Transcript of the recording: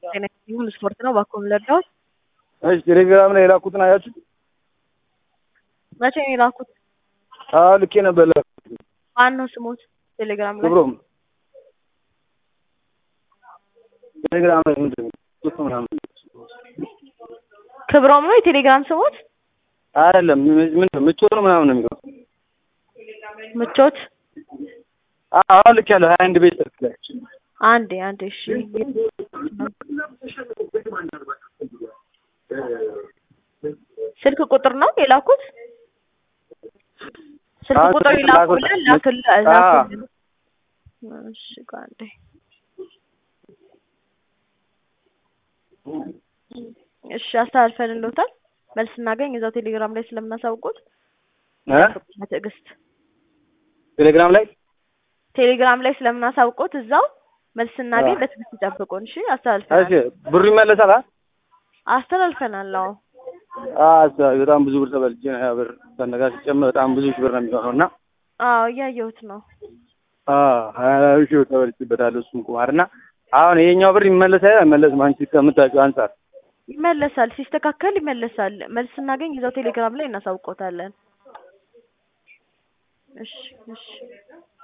ጤና ስፖርት ነው። እባክዎ ምን ልርዳዎት? እሺ ቴሌግራም ላይ የላኩትን አያችሁ? መቼ ነው የላኩት? አዎ ልኬ ነበር ላኩት። ማን ነው ስሞት? ቴሌግራም ላይ ክብሮም ቴሌግራም ላይ ምንድን ነው ቁጥ ምናምን ክብሮም ነው የቴሌግራም ስሞት? አይደለም ምን ምቾት ነው ምናምን ነው የሚለው። ምቾት አዎ ልክ ያለው ሀያ አንድ ቤት ስልክ ላይ አንዴ አንዴ እሺ ስልክ ቁጥር ነው የላኩት? ስልክ አዎ፣ ቁጥር ስልክ ይላኩልን ላኩት። ላክል አዎ። ላኩልን። እሺ ቆይ አንዴ እሺ አስተላልፈንልዎታል። መልስ እናገኝ እዛው ቴሌግራም ላይ ስለምናሳውቁት እ በትዕግስት ቴሌግራም ላይ ቴሌግራም ላይ ስለምናሳውቁት እዛው መልስ እናገኝ አዎ። በትዕግስት ይጠብቁን። እሺ እሺ አስተላልፈናል ብሩ ይመለሳል አ አስተላልፈናል። አዎ አዎ በጣም ብዙ ብር ተበልቼ ነው ያ ብር ከነጋ ሲጨመር በጣም ብዙ ሺህ ብር ነው የሚሆነው እና አዎ እያየሁት ነው። አዎ ሀያ ሺህ ብር ተበልቼበታለሁ እሱን ቁማር እና አሁን ይሄኛው ብር ይመለሳል አይመለስም? አንቺ ከምታውቂው አንጻር ይመለሳል፣ ሲስተካከል ይመለሳል። መልስ እናገኝ እዛው ቴሌግራም ላይ እናሳውቆታለን። እሺ እሺ